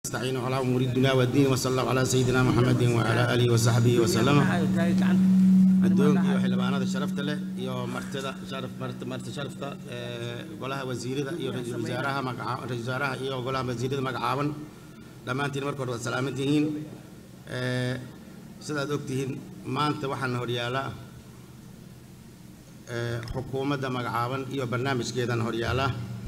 نستعين على امور الدنيا والدين وصلى الله على سيدنا محمد وعلى اله وصحبه وسلم addoonka iyo xildhibaanada sharafta leh iyo martida sharaf marti marti sharafta ee golaha wasiirada iyo ra'iisul wasaaraha magaca ra'iisul wasaaraha iyo golaha wasiirada magacaaban dhammaantiin marka hore waad salaaman tihiin ee sidaad ogtihiin maanta waxaana horyaala ee xukuumadda magacaaban iyo barnaamijkeedan horyaala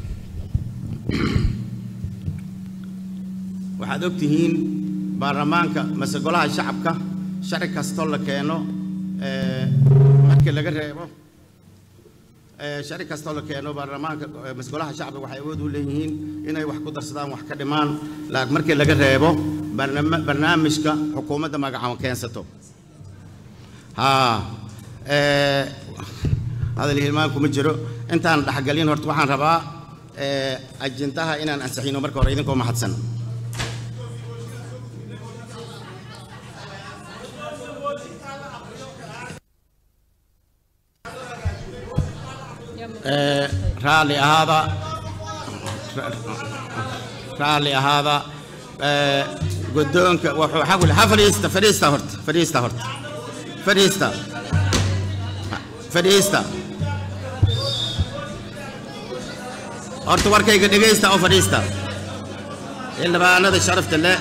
waxaad ogtihiin baarlamaanka mase golaha shacabka sharci kastoo la keeno ee markii laga reebo ee sharci kastoo la keeno baarlamaanka ee mase golaha shacabka waxay awood u leeyihiin inay wax ku darsadaan wax ka dhimaan laakiin markii laga reebo barnaam- barnaamijka xukuumadda magacaaban keensato haa ee hadal hilmaan kuma jiro intaan dhexgelin horta waxaan rabaa ee ajintaha inaan ansixino marka hore idinkoo mahadsan ee raalli ahaada raalli ahaada ee guddoonka wuxuu xaqul ha fadhiista fadhiista horta fadhiista horta fadhiista fadhiista horta warkayga dhegaysta oo fadhiista xildhibaanada sharafta leh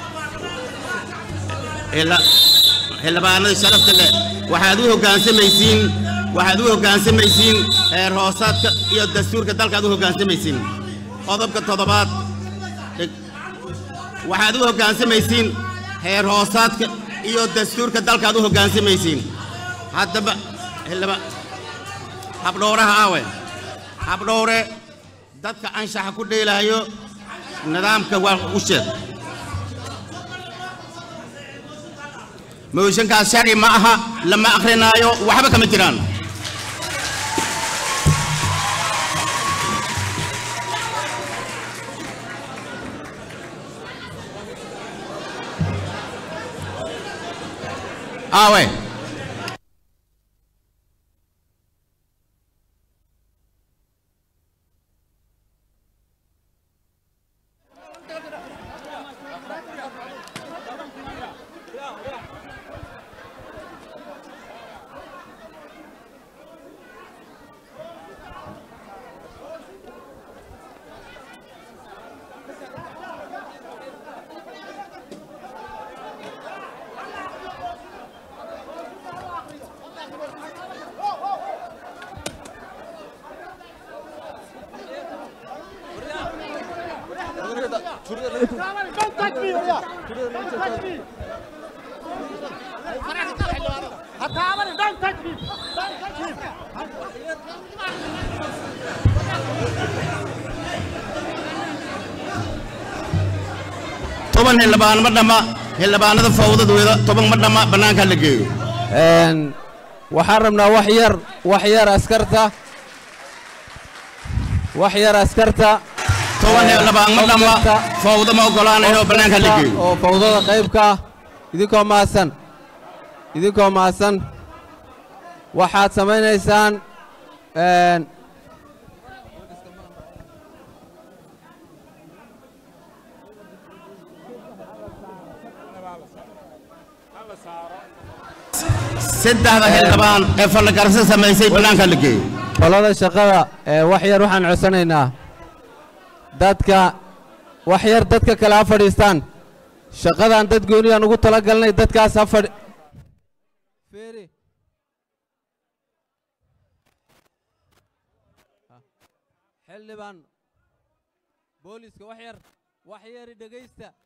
xildhi- xildhibaanada sharafta leh waxaad u hoggaansamaysiin waxaad u hoggaansamaysiin heer hoosaadka iyo dastuurka dalkaad u hoggaansamaysiin qodobka toddobaad dhig- waxaad u hoggaansamaysiin heer hoosaadka iyo dastuurka dalkaad u hoggaansamaysiin haddaba xildhiba habdhowraha aawe habdhowre dadka anshaxa ku dheelaayo nidaamka waa u sheeg mooshankaas sharci ma aha lama akrinaayo waxba kama jiraan aawe Don't touch me, Oya. Don't touch me. Hataabane, don't touch me. Don't touch him. toban xildhibaan ma dhamma xildhibaanada fawdadooda toban ma dhamma bannaanka la geeyo Een, waxaan rabnaa wax yar wax yar askarta wax yar askarta toban Ee, xildhibaan ma qof dhamma kasta- fawda ma ogolaanayo qof bannaanka la kasta geeyo oo fawdada qaybka ah idinkoo mahadsan idinkoo mahadsan waxaad samaynaysaan een, saddexda xildhibaan ee fallagarso samaysay bannaanka la geeyo qolada shaqada ee wax yar waxaan codsanaynaa dadka wax yar dadka kale ha fadhiistaan shaqadan dad gooniyaan ugu talagalnay dadkaas ha fadhi Fiiri. xildhibaan booliska wax yar wax yari dhegaysta